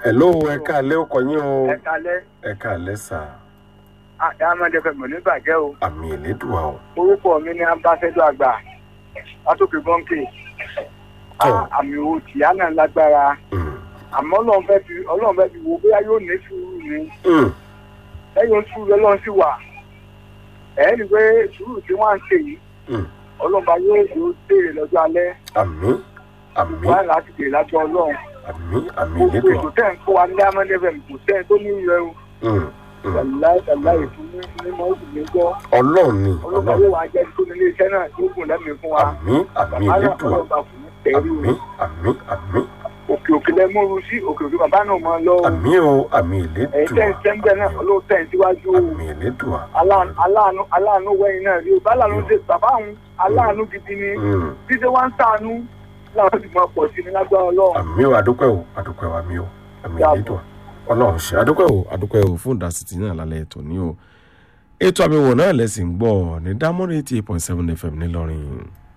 hello ẹ káalẹ́ ọkọ̀ yín o ẹ kalẹ́ ẹ káalẹ́ sà diamond fm ò ní bàjẹ́ o àmì ìlédùá o orúkọ mi ní ambassador àgbà látòkè bọ́ǹkì Tọ́. àmì owó tìyá náà lágbára Mm, àmọ́ ọlọ́run fẹ́ fi ọlọ́run fẹ́ fi wo bóyá yóò ní sùúrù ni mm, lẹ́yìn sùúrù ọlọ́run sì wà ẹ̀ ní pé sùúrù tí wọ́n á ń ṣe yìí mm. ọlọ́run bá yóò yóò béèrè lọ́jọ́ alẹ́ àmì àmì wọ́n á láti béèrè lájọ́ ọlọ́run àmì àmì gbogbo ìlédùá ètò tẹ̀ ń kó wa ní diamond fm kò sẹ́ni tó ní ìrẹ́ o Mm, mm. tàláì tàláì fún mi ní mọ́ òkú mi gbọ́ ọlọ́run ni ọlọ́run ọlọ́run yóò wá jẹ́ tó ní iléeṣẹ́ náà tó gùn lẹ́mìí fún wa àmì àmì bàbá náà ìlédùá ọlọ́run bá fún mi tẹ̀rí o àmì àmì àmì òkè òkè lẹ múru sí òkè òkè bàbá náà máa lọ o àmì o àmì ẹ̀yin tẹ́ ń ìlédùá sẹ́ńbẹ̀ náà ọlọ́run tẹ̀ ń síwájú o àmì ìlédùá aláàánú aláàánú aláàánú wẹ̀yìn náà rí o bá aláàánú ṣe bàbá òun aláàánú gidi ni Mm, bí ṣe wá ń sàánú láwọn sì máa pọ̀ sí ní lágbára ọlọ́run àmì o àdúpẹ́ o àdúpẹ́ o àmì o àmì Dàbọ̀. ìlédùá ọlọ́run ṣe àdúpẹ́ o àdúpẹ́ o fún ìdásítì náà lálẹ́ ètò ní o ètò àmì wò náà lẹ́sìn gbọ́ ní dámọ́rẹ́ eighty eight point seven fm ńìlọrin.